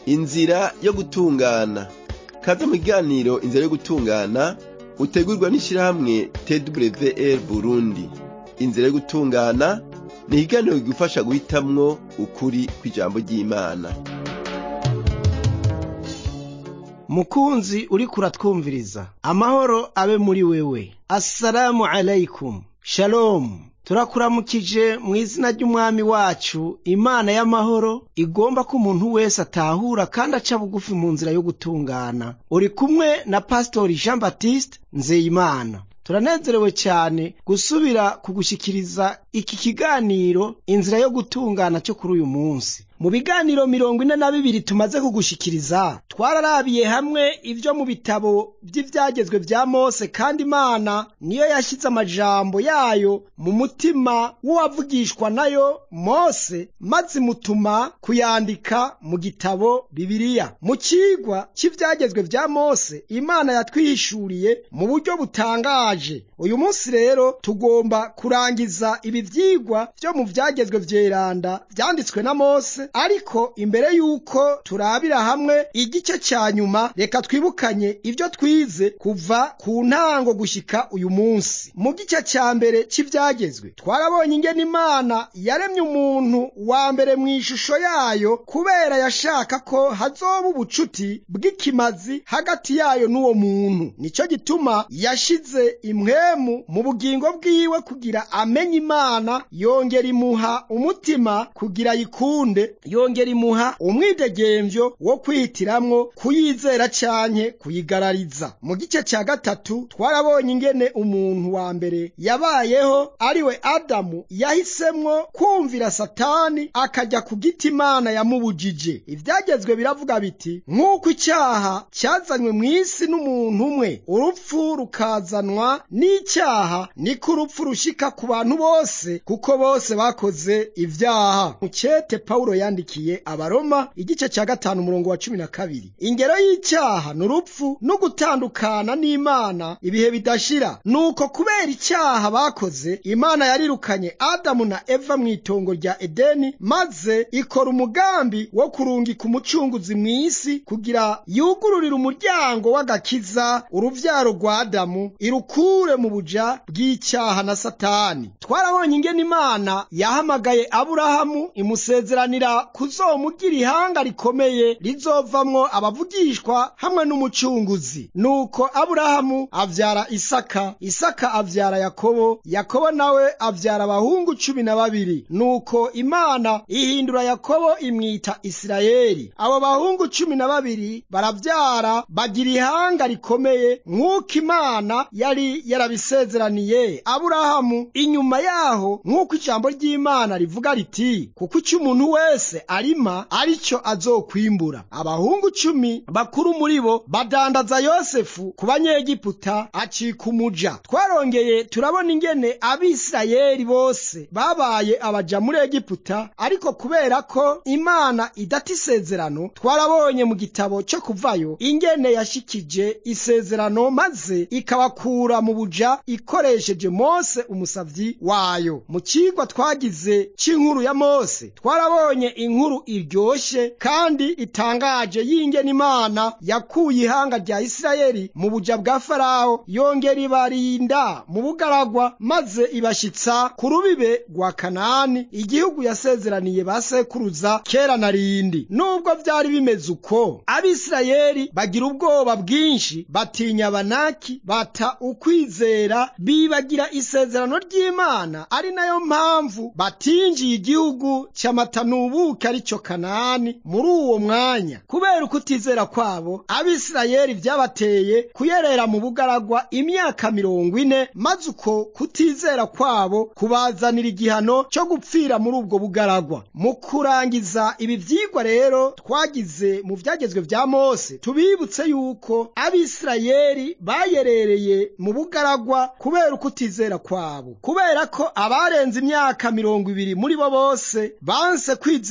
inzira yo gutungana kaze mu kiganiro inzira yo gutungana utegurwa n'ishirahamwe twr burundi inzira yo gutungana ni ikiganiro kigufasha guhitamwo ukuri kw'ijambo ry'imana mukunzi uriko uratwumviriza amahoro abe muri wewe assalamu alaikum shalomu turakuramukije mu izina ry'umwami wacu imana y'amahoro igomba ko umuntu wese atahura kandi aca bugufi mu nzira yo gutungana uri kumwe na pasitori jean baptiste nzeyimana turanezerewe cyane gusubira kugushyikiriza iki kiganiro inzira yo gutungana cyo kuri uyu munsi mu biganiro mirongo ine na bibiri tumaze kugushikiriza twararabiye hamwe ibyo mu bitabo by'ibyagezwe bya mose kandi imana niyo yashyize amajambo yayo mu mutima w'uwavugishwa nayo mose maze imutuma kuyandika mu gitabo bibiliya mu kigwa cy'ibyagezwe bya mose imana yatwihishuriye mu buryo butangaje uyu munsi rero tugomba kurangiza ibi byigwa byo mu byagezwe byeranda byanditswe na mose ariko imbere y'uko turabira hamwe igice cya nyuma reka twibukanye ibyo twize kuva ku ntango gushyika uyu munsi mu gice cya mbere cy'ibyagezwe twarabonye ingene imana yaremye umuntu wa mbere mu ishusho yayo kubera yashaka ko hazoba ubucuti bw'ikimazi hagati yayo n'uwo muntu nicyo gituma yashize imwemu mu bugingo bwiwe kugira amenye imana yongera imuha umutima kugira ayikunde yongera imuha umwidegemvyo wo kwihitiramwo kuyizera canke kuyigarariza mu gice cya gatatu twarabonye ingene umuntu wa mbere yabayeho ariwe adamu yahisemwo kumvira satani akajya ku giti imana yamubujije ivyagezwe biravuga biti nk'uko icyaha cyazanywe mu isi n'umuntu umwe urupfu rukazanwa n'icyaha niko urupfu rushika ku bantu bose kuko bose bakoze ivyaha mucete pawulo yandikiye abaroma igice cya gatanu umurongo wa cumi na kabiri ingero y'icyaha ni urupfu no gutandukana n'imana ibihe bidashira nuko kubera icyaha bakoze imana yarirukanye adamu na eva mu itongo rya edeni maze ikora umugambi wo kurungika umucunguzi mu isi kugira yugururire umuryango w'agakiza uruvyaro rwa adamu irukure mu buja bw'icyaha na satani twarabonye ingene imana yahamagaye aburahamu imusezeranira kuzomugira ihanga rikomeye rizovamwo abavugishwa hamwe n'umucunguzi nuko aburahamu avyara isaka isaka avyara yakobo yakobo nawe avyara abahungu cumi na babiri nuko imana ihindura yakobo imwita isirayeli abo bahungu cumi na babiri baravyara bagira ihanga rikomeye nk'uko imana yari yarabisezeraniye aburahamu inyuma yaho nk'uko ijambo ry'imana rivuga riti kuko icyo umuntu wese arima aricyo azokwimbura abahungu cumi bakuru muri bo badandaza yosefu ku banyegiputa acika umuja twarongeye turabona ingene abisirayeli bose babaye abaja muri egiputa ariko kubera ko imana idata isezerano twarabonye mu gitabo cyo kuvayo ingene yashikije isezerano maze ikabakura mu buja ikoresheje mose umusavyi wayo mu cigwa twagize c'inkuru ya mose twarabonye inkuru iryoshe kandi itangaje y'ingene imana yakuye ihanga rya isirayeli mu buja bwa farawo yongera ibarinda mu bugaragwa maze ibashitsa ku rubibe rwa kanani igihugu yasezeraniye ba sekuruza kera na rindi nubwo vyari bimeze uko abisirayeli bagira ubwoba bwinshi batinya abanaki bata ukwizera bibagira isezerano ry'imana ari nayo mpamvu batinjiye igihugu cy'amata n'ubuki ari cyo kanani muri uwo mwanya kubera ukutizera kwabo abisirayeli vyabateye kuyerera mu bugaragwa imyaka mirongo ine maze uko kutizera kwabo kubazanira igihano cyo gupfira muri ubwo bugaragwa mu kurangiza ibi vyigwa rero twagize mu vyagezwe vya mose tubibutse yuko abisirayeli bayerereye mu bugaragwa kubera ukutizera kwabo kubera ko abarenze imyaka mirongo ibiri muri bo bose banse kwizera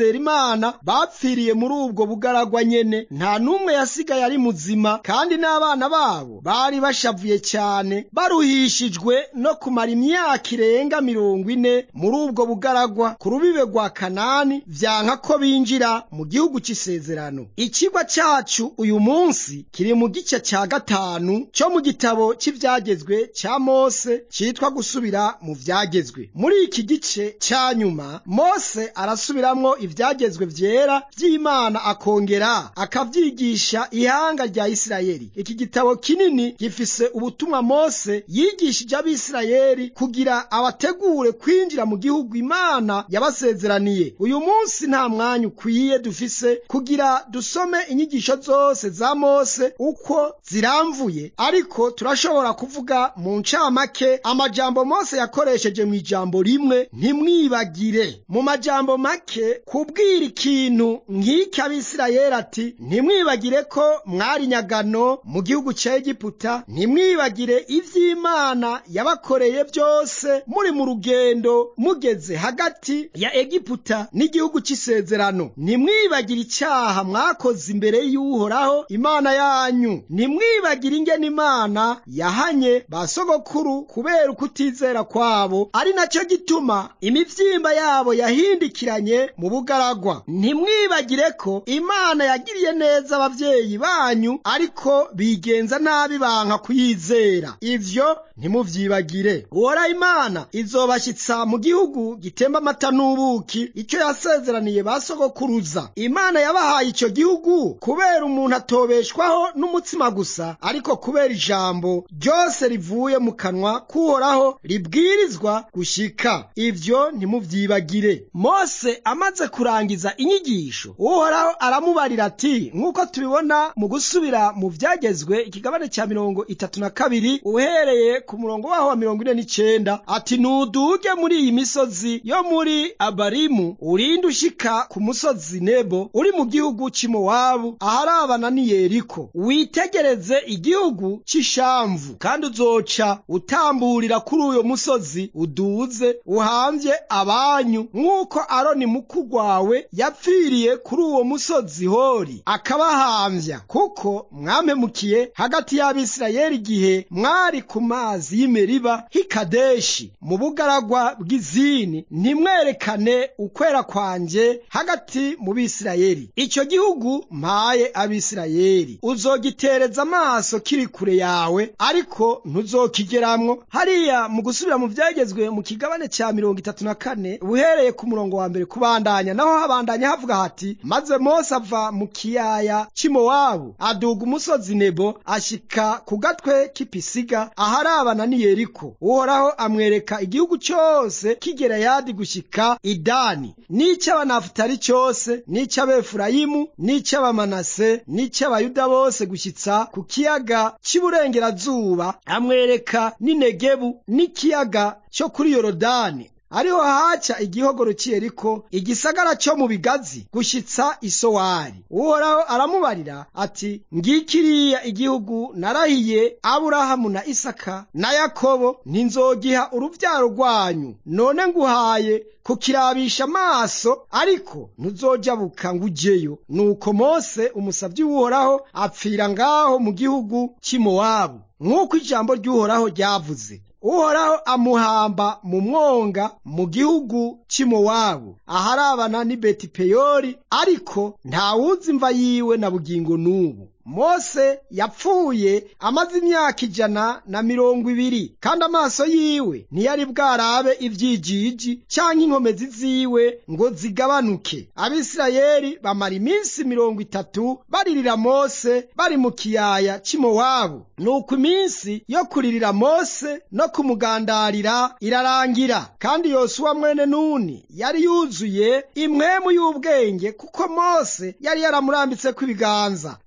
kwizera imana bapfiriye muri ubwo bugaragwa nyene nta n'umwe yasigaye ari muzima kandi n'abana babo bari bashavuye cyane baruhishijwe no kumara imyaka irenga mirongo ine muri ubwo bugaragwa ku rubibe rwa kanani vyanka ko binjira mu gihugu c'isezerano ikigwa cacu uyu munsi kiri mu gice ca gatanu co mu gitabo c'ivyagezwe ca mose citwa gusubira mu vyagezwe muri iki gice ca nyuma mose arasubiramwo ivyagezwe vyera vy'imana akongera akavyigisha ihanga rya isirayeli iki gitabo kinini gifise ubutumwa mose yigishije abisirayeli kugira abategure kwinjira mu gihugu imana yabasezeraniye uyu munsi nta mwanya ukwiye dufise kugira dusome inyigisho zose za mose uko ziramvuye ariko turashobora kuvuga mu ncamake amajambo mose yakoresheje mu ijambo rimwe ntimwibagire mu majambo make kubwira ikintu nk'iki abisirayeli ati ntimwibagire ko mwari nyagano mu gihugu ca egiputa ntimwibagire ivy'imana yabakoreye byose muri mu rugendo mugeze hagati ya egiputa n'igihugu c'isezerano ntimwibagire icyaha mwakoze imbere y'uhoraho imana yanyu ntimwibagire ingene imana yahanye ba sogokuru kubera ukutizera kwabo ari nacyo gituma imivyimba yabo yahindikiranye mu bugaragwa ntimwibagire ko imana yagiriye neza abavyeyi banyu ariko bigenza nabi banka kuyizera ivyo ntimuvyibagire uhoraho imana izobashyitsa mu gihugu gitemba amata n'ubuki icyo yasezeraniye ba sogokuruza imana yabahaye icyo gihugu kubera umuntu atobeshwaho n'umutsima gusa ariko kubera ijambo ryose rivuye mu kanwa k'uhoraho ribwirizwa gushika ivyo ntimuvyibagire mose amaze kurangiza inyigisho uhoraho aramubarira ati nk'uko tubibona mu gusubira mu vyagezwe ikigabane cya mirongo itatu na kabiri uhereye ku murongo waho wa mirongo ine n'icenda ati nuduge muri iyi misozi yo muri abarimu urinde ushika ku musozi nebo uri mu gihugu c'imowabu aharabana ni yeriko witegereze igihugu c'ishamvu kandi uzoca utamburira kuri uyo musozi uduze uhamvye abanyu nk'uko aroni mukuru wawe yapfiriye kuri uwo musozi hori akabahamvya kuko mwamemukiye hagati y'abisirayeli igihe mwari ku mazi y'imeriba hikadeshi mu bugaragwa bw'izini ntimwerekane ukwera kwanje hagati mu bisirayeli icyo gihugu mpaye abisirayeli uzogitereza amaso kiri kure yawe ariko ntuzokigeramwo hariya mu gusubira mu vyagezwe mu kigabane ca mirongo itatu na kane uhereye ku murongo wa mbere kubandanya naho habandanya havuga hati maze mose ava mu kiyaya c'imowabu aduga umusozi nebo ashika ku gatwe k'ipisiga aharabana ni yeriko uhoraho amwereka igihugu cyose k'igereyadi gushika idani n'icy'abanafutali cyose n'icy'abefurayimu n'icy'abamanase n'icy'abayuda bose gushyitsa ku kiyaga cy'iburengerazuba amwereka n'inegebu n'ikiyaga cyo kuri yorodani ariho haca igihogoro cy'iyeriko igisagara cyo mu bigazi gushyitsa isowari uhoraho aramubarira ati ngikiriya igihugu narahiye aburahamu na isaka na yakobo ntinzogiha urubyaro rwanyu none nguhaye kukirabisha amaso ariko ntuzojabuka ngo ujyeyo nuko mose umusabyi w'uhoraho apfira ngaho mu gihugu cy'imowabu nk'uko ijambo ry'uhoraho ryavuze uhoraho amuhamba mu mwonga mu gihugu cy'imowabu aharabana n'i betipeyori ariko ntawuzi imva yiwe na bugingo n'ubu mose yapfuye amaze imyaka ijana na mirongo ibiri kandi amaso yiwe ntiyari bwarabe ivyijiji canke inkomezi ziwe ngo zigabanuke abisirayeli bamara iminsi mirongo itatu baririra mose bari mu kiyaya c'imowabu nuko iminsi yo kuririra mose no kumugandarira irarangira kandi yosuwa mwene nuni yari yuzuye impwemu y'ubwenge kuko mose yari yaramurambitseko ibiganza nuko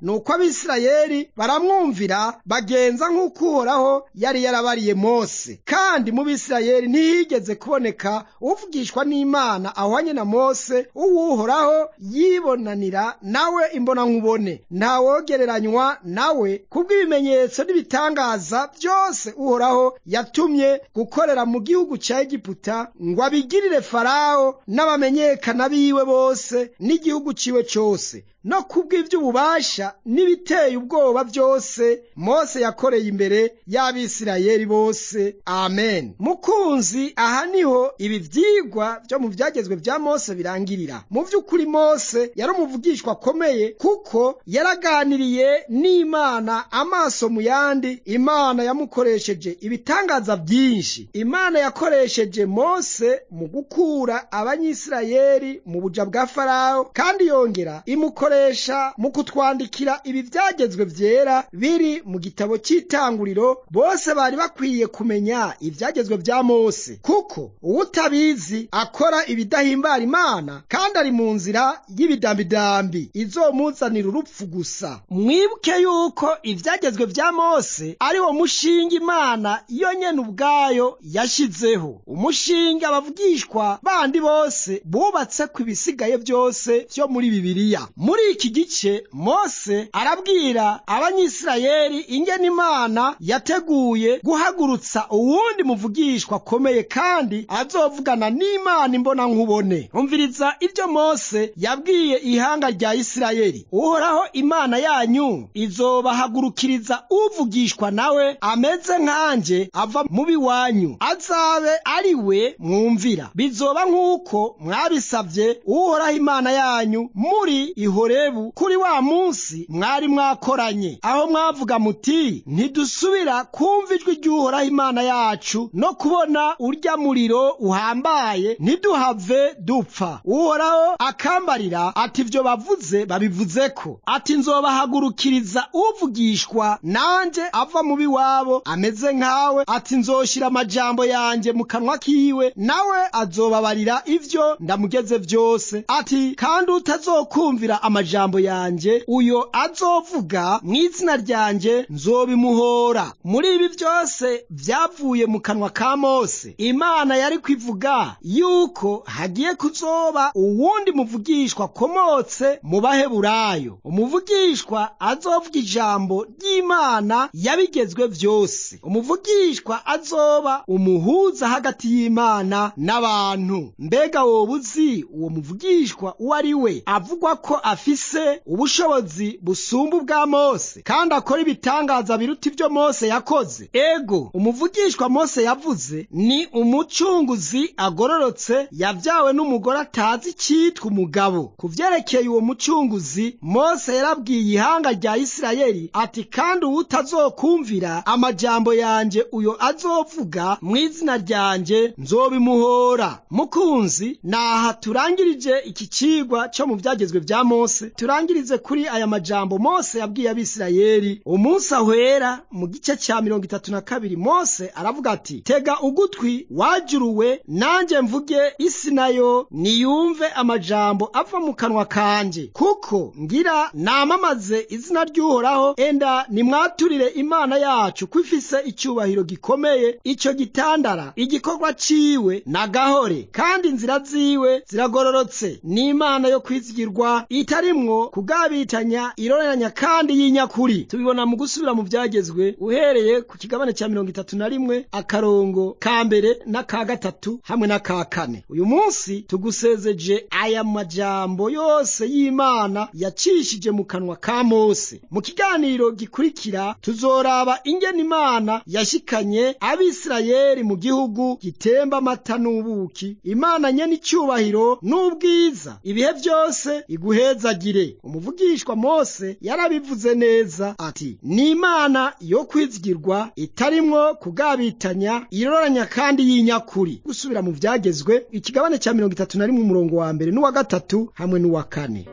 abisirayeli baramwumvira bagenza nk'uko uhoraho yari yarabariye mose kandi mu bisirayeli ntihigeze kuboneka uvugishwa n'imana ahwanye na mose uwuhoraho yibonanira nawe imbonankubone ntawogereranywa nawe kubw'ibimenyetso n'ibitangaza byose uhoraho yatumye gukorera mu gihugu cya egiputa ngo abigirire farawo n'abamenyekana biwe bose n'igihugu ciwe cyose no kubw'ivy'ububasha n'ibiteye ubwoba byose mose yakoreye imbere y'abisirayeli bose amen mukunzi aha niho ibi vyigwa vyo mu vyagezwe vya mose birangirira mu vy'ukuri mose yari umuvugishwa akomeye kuko yaraganiriye n'imana amaso mu yandi imana yamukoresheje ibitangaza byinshi imana yakoresheje mose mu gukura abanyisirayeli mu buja bwa farawo kandi yongera imukoresha mu kutwandikira ibi byagezwe byera biri mu gitabo cy'itanguriro bose bari bakwiye kumenya ibyagezwe bya mose kuko uwutabizi akora ibidahimbara imana kandi ari mu nzira y'ibidambidambi izomuzanira urupfu gusa mwibuke yuko ibyagezwe bya mose ari wo mushinga imana yo nyene ubwayo yashyizeho umushinga abavugishwa bandi bose bubatse ku ibisigaye byose byo muri bibiliya muri iki gice mose arabwira abanyisirayeli ingene imana yateguye guhagurutsa uwundi muvugishwa akomeye kandi azovugana n'imana imbona nkubone umviriza ibyo mose yabwiye ihanga rya isirayeli uhoraho imana yanyu izobahagurukiriza uvugishwa nawe ameze nkanje ava mu biwanyu azabe ari we mwumvira bizoba nk'uko mwabisabye uhoraho imana yanyu muri ihorebu kuri wa munsi mwari mwakoranye aho mwavuga muti ntidusubira kumva ijwi ry'uhoraho imana yacu no kubona urya muriro uhambaye ntiduhave dupfa uhoraho akambarira ati ibyo bavuze babivuze ko ati nzobahagurukiriza uvugishwa nanjye ava mu biwabo ameze nkawe ati nzoshyira amajambo yanjye mu kanwa kiwe nawe azobabarira ibyo ndamugeze byose ati kandi utazokumvira amajambo yanjye uyo azovuga mu izina ryanjye nzobimuhora muri ibi byose byavuye mu kanwa ka mose imana yari kwivuga yuko hagiye kuzoba uwundi muvugishwa akomotse mu baheburayo umuvugishwa azovuga ijambo ry'imana yabigezwe byose umuvugishwa azoba umuhuza hagati y'imana n'abantu mbega wowe uzi uwo muvugishwa uwo ari we avugwa ko afise ubushobozi busumba ubwa mose kandi akora ibitangaza biruta ibyo mose yakoze ego umuvugishwa mose yavuze ni umucunguzi agororotse yabyawe n'umugore atazi icyitwa umugabo ku vyerekeye uwo mucunguzi mose yarabwiye ihanga rya isirayeli ati kandi uwutazokumvira amajambo yanjye uyo azovuga mu izina ryanjye nzobimuhora mukunzi naha turangirije iki cigwa cyo mu vyagezwe vya mose turangirize kuri aya majambo mose yabwiye abisirayeli umunsi ahwera mu gice cya mirongo itatu na kabiri mose aravuga ati tega ugutwi wajuruwe nanjye mvuge isi nayo niyumve amajambo ava mu kanwa kanje kuko ngira namamaze izina ry'uhoraho enda nimwaturire imana yacu ko ifise icyubahiro gikomeye icyo gitandara igikorwa ciwe na gahore kandi inzira ziwe ziragororotse ni imana yo kwizigirwa itarimwo kugabitanya iroreranya kandi y'inyakuri tubibona mu gusubira mu byagezwe uhereye ku kigabane cya mirongo itatu na rimwe akarongo ka mbere n'aka gatatu hamwe n'aka kane uyu munsi tugusezeje aya majambo yose y'imana yacishije mu kanwa ka mose mu kiganiro gikurikira tuzoraba ingene imana yashikanye abisirayeli mu gihugu gitemba amata n'ubuki imana nyene icyubahiro n'ubwiza ibihe byose iguhezagire umuvugishwa mose yarabivuze neza ati ni imana yo kwizigirwa itarimwo kugabitanya iroranya kandi y'inyakuri gusubira mu byagezwe ikigabane cya mirongo itatu na rimwe umurongo wa mbere n'uwa gatatu hamwe n'uwa kane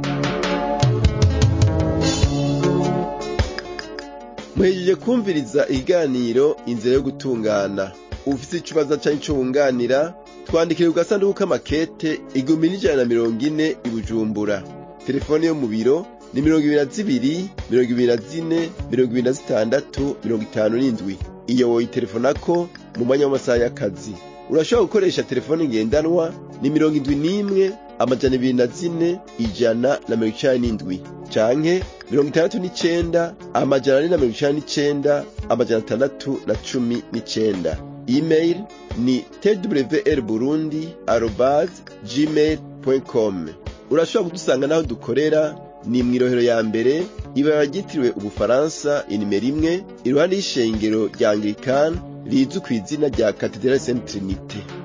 muhejeje kumviriza ikiganiro inzira yo gutungana ufite ikibazo cyangwa icyo wunganira twandikire ku gasanduku k'amakete igihumbi n'ijana na mirongo ine i bujumbura telefone yo mu biro ni mirongo ibiri na zibiri mirongo ibiri na zine mirongo ibiri na zitandatu mirongo itanu n'indwi iyo woyitelefonako mu mwanya w'amasaha y'akazi urashobora gukoresha telefone ngendanwa ni mirongo indwi n'imwe amajana ibiri na zine ijana na mirongo icenda n'indwi canke mirongo itandatu n'icenda amajana ane na mirongo icenda n'icenda amajana atandatu na cumi n'icenda email ni twr burundi arobas gmail com urashobora kudusanga n'aho dukorera ni mw'irohero ya mbere ibara ryitiriwe ubufaransa inimero imwe iruhande y'ishengero rya anglikani rizwi ku izina rya katedrali saint trinite